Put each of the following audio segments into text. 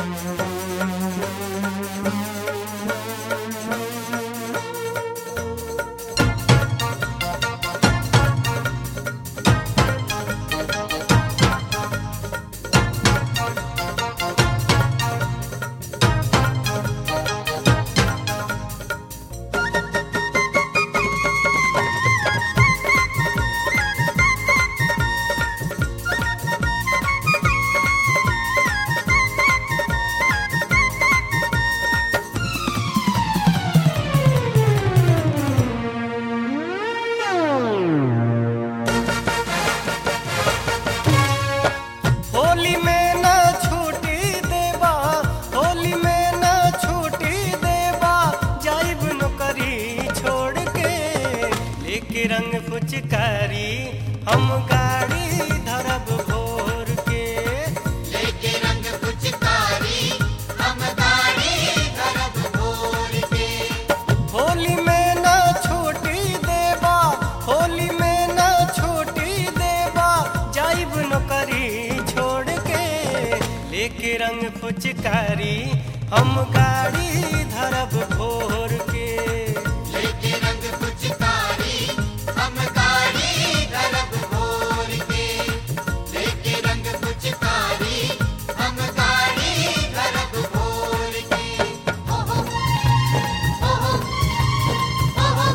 होली में न छूटी देबा होली में न छूटी देबा जाइब नौकरी छोड़ के लेके रंग फुचकारी हम गाड़ी धरब भोर के लेके रंग पुचकारी हम गाड़ी धरब भोर के होली में न छूटी देबा होली में न छूटी देबा जाइब नौकरी छोड़ के लेके रंग फुचकारी हम गाड़ी धरब भोर के लेके रंग पुचकारी हम गाड़ी धरब भोर के लेके रंग पुचकारी हम गाड़ी धरब भोर के ओहो ओहो ओहो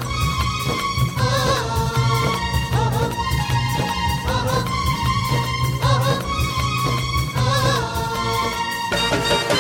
ओहो ओहो ओहो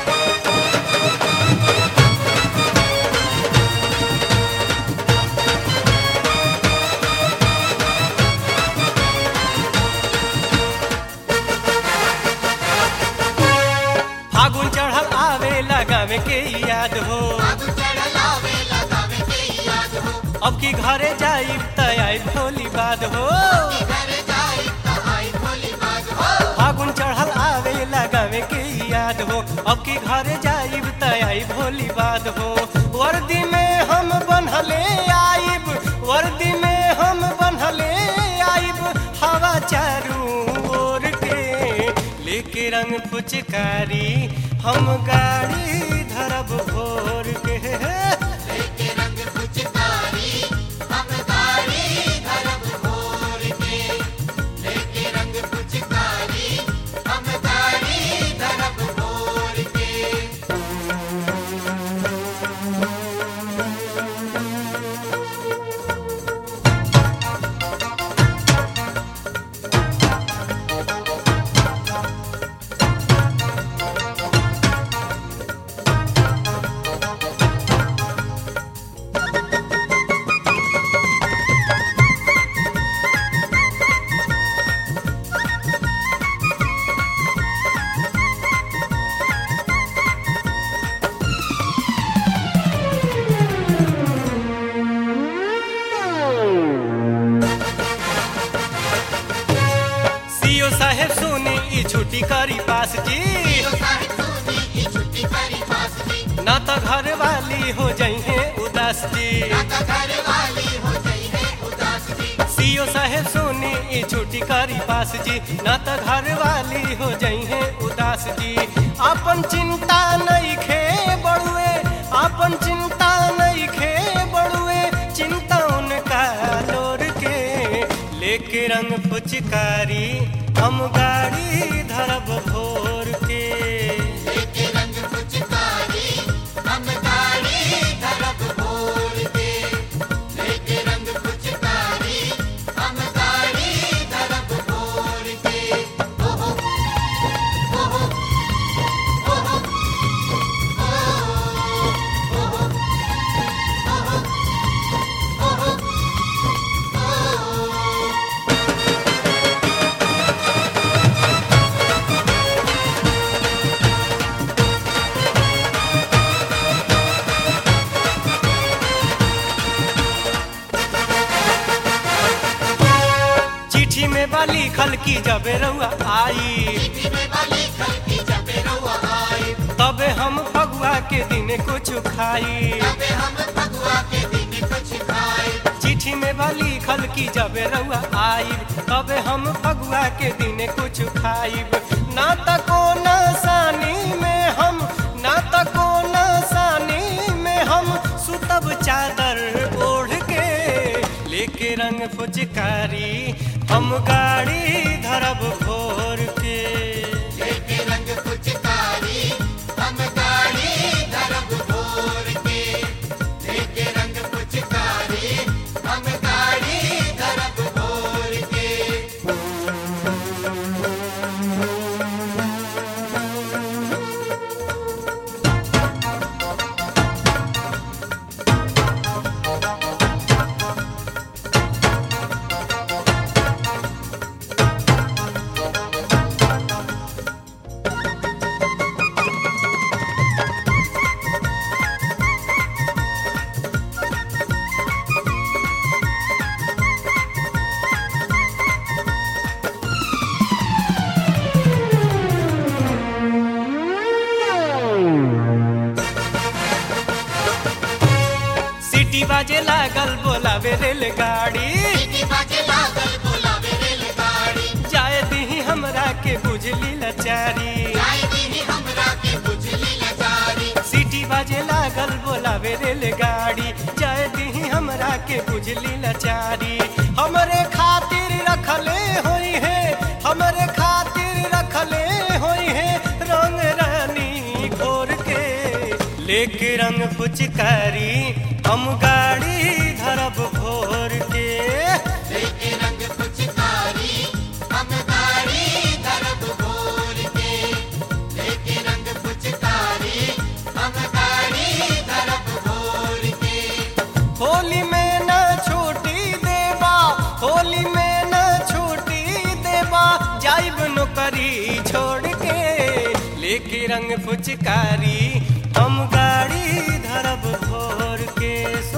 फागुन चढ़ल आवे लगावे के याद हो बाबू चढ़ल आवे लगावे के याद हो अब की घरे जाइब त आई भोली बाद हो घर जाई त आई भोली बाज हो फागुन चढ़ल आवे लगावे के याद हो अब की घरे जाइब त आई भोली बाद हो वर्दी में हम बनहले आइब वर्दी में हम बनहले आइब हवा चारू ओर के लेके रंग फुचकारी हम गाड़ी धरब भोर के लेके रंग पुचकारी हम गाड़ी धरब भोर के लेके रंग पुचकारी हम गाड़ी धरब भोर के सीओ साहेब सुनी ई छुट्टी करी पास जी तो साहिब सोनी की छुट्टी करी पास जी ना तो घर वाली हो जाइए उदास जी ना तो घर वाली हो गई है उदास जी सीओ साहेब सुनी ई छुट्टी करी पास जी ना तो घर वाली हो जाइए उदास जी अपन चिंता नहीं खे बड़ुए अपन चिंता नहीं खे बड़ुए चिंता उनका लोर के लेके रंग फुचकारी हम गाड़ी धरब भोर के लेके रंग पुचकारी हम गाड़ी धरब भोर के लेके रंग पुचकारी हम गाड़ी धरब भोर के ओहो ओहो ओहो ओहो ओहो ओहो चिट्ठी में बाली खल की जबे रउआ आई चिट्ठी में वाली खल की जबे रउआ आई तबे हम फगुआ के दिन कुछ खाई तबे हम फगुआ के दिन कुछ खाए चिट्ठी में बाली खल की जबे रउआ आई तबे हम फगुआ के दिन कुछ खाइब ना तको न सानी में रंग फुचकारी हम गाड़ी धरब भोर के लेके रंग पुचकारी हम गाड़ी धरब भोर के लेके रंग पुचकारी हम गाड़ी धरब भोर के सिटी बाजे लागल बोलावे रेलगाड़ी सीटी बाजे लागल बोलावे रेलगाड़ी जाए दी हमरा के बुझली लाचारी जाए दीनी हमरा के बुझली लाचारी सिटी बाजे लागल बोलावे रेलगाड़ी जाए दी हमरा के बुझली लाचारी हमरे खातिर रखले होई है हमरे खातिर रखले होई है रंग रानी घोर के लेके रंग पुचकारी हम गाड़ी धरब भोर के लेके रंग पुचकारी हम गाड़ी धरब भोर के लेके रंग पुचकारी हम गाड़ी धरब भोर के होली में न छूटी देबा होली में न छूटी देबा जाइब नौकरी छोड़ के लेके रंग फुचकारी हम गाड़ी धरब भोर के सो